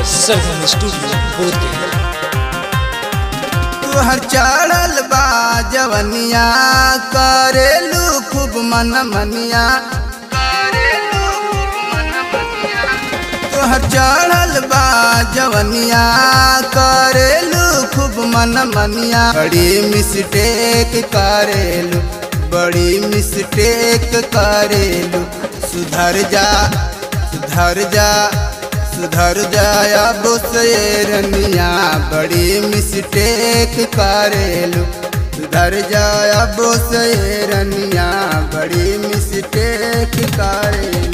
सरगम studio Bodhgaya तुहर चढ़ल बा जवनिया करेलू खूब मन मनिया तुहर चढ़ल बा जवनिया करेलू खूब मन मनिया बड़ी मिस्टेक करेलू बड़ी मिस्टेक करेलू सुधर जा सुधर जा सुधर जाया बोसरनिया बड़ी मिस्टेक करेलू सुधर जाया बोसरनिया बड़ी मिस्टेक करेलू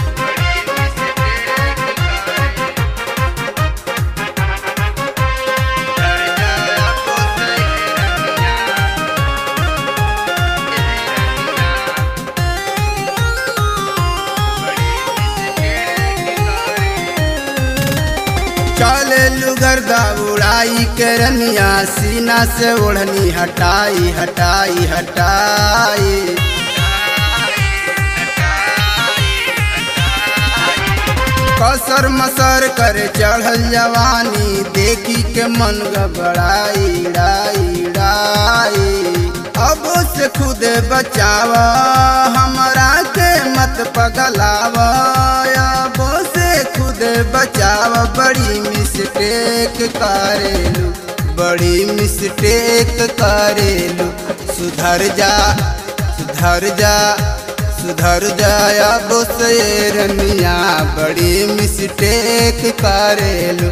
चले गर्दा उड़ाई के रनिया सीना से ओढ़नी हटाई हटाई हटाई कसर मसर कर चढ़ल जवानी देखी के मन घबराई डाई डाई अब से खुद बचाव हमरा के मत पगलाव अब से खुद बचाव बड़ी मिस्टेक करेलू बड़ी मिस्टेक करेलू सुधर जा सुधर जा सुधर जाया बोसरनिया बड़ी मिस्टेक करेलू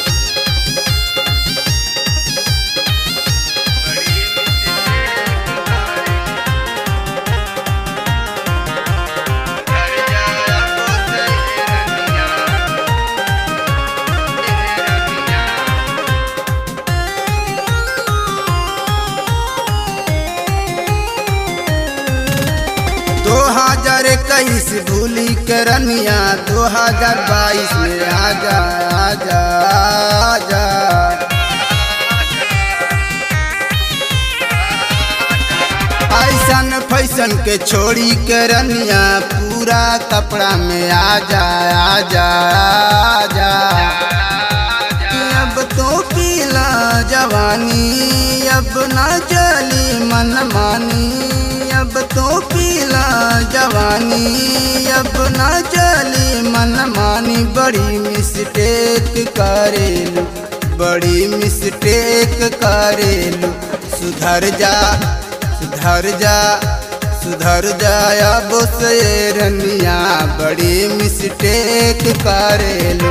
दो हजार इक्कीस भूली करनिया दो हजार बाईस में आजा आजा आजा ऐसन फैसन के छोड़ी करनिया पूरा कपड़ा में आजा आजा आजा अब तो पीला जवानी अब ना चली मन मानी अब तो पीला जवानी अब ना चली मन मानी बड़ी मिस्टेक करेलू बड़ी मिस्टेक करेलू सुधर जा सुधर जा सुधर जाया बोसरनिया बड़ी मिस्टेक करेलू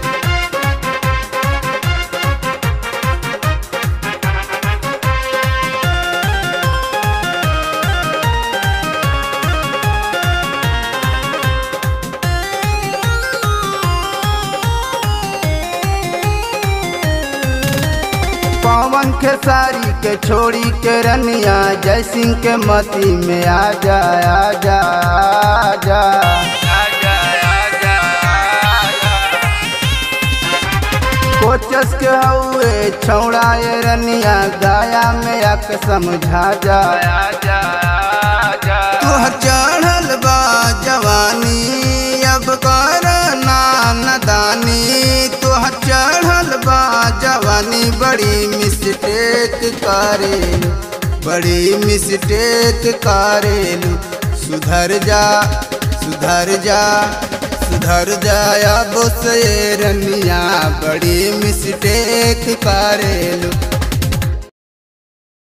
पवन के साड़ी के छोड़ी के रनिया जय सिंह के मती में आ जा आ जा आ जा कोचस के हुए छौड़ा ये रनिया गाया में आक समझा जा तुहर चढ़ल बा जवानी अब कर नानदानी तुहर चढ़ल बा जवानी बड़ी मिस्टेक करेलू बड़ी मिस्टेक करेलू सुधर जा सुधर जा सुधर जाया बोसरनिया बड़ी मिस्टेक करेलू